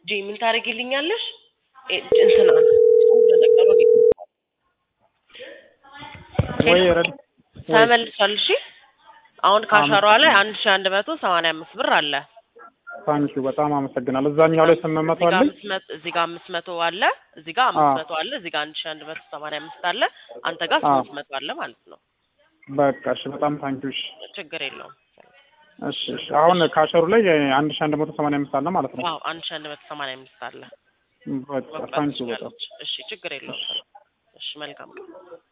ጂ ምን ታደርጊልኛለሽ? እ እንትና ለነገሩ ወይ ረድ ተመልሷል። እሺ አሁን ካሸሯ ላይ አንድ ሺ አንድ መቶ ሰማንያ አምስት ብር አለ። ታንኪ በጣም አመሰግናለሁ። እዛኛው ላይ ስምንት መቶ እዚህ ጋር አለኝ። አምስት መቶ እዚህ ጋር አምስት መቶ አለ። እዚህ ጋር አምስት አዎ። መቶ አለ። እዚህ ጋር አንድ ሺ አንድ መቶ ሰማንያ አምስት አለ። አንተ ጋር አዎ። ስምንት መቶ አለ ማለት ነው። በቃ እሺ፣ በጣም ታንኪ እሺ። ችግር የለውም። እሺ እሺ። አሁን ካሸሩ ላይ አንድ ሺህ አንድ መቶ ሰማንያ አምስት አለ ማለት ነው። አዎ አንድ ሺ አንድ መቶ ሰማንያ አምስት አለ። በቃ መቁረጥ ታንኪ በጣም ትችላለች። እሺ ችግር የለውም። እሺ መልካም ቀን።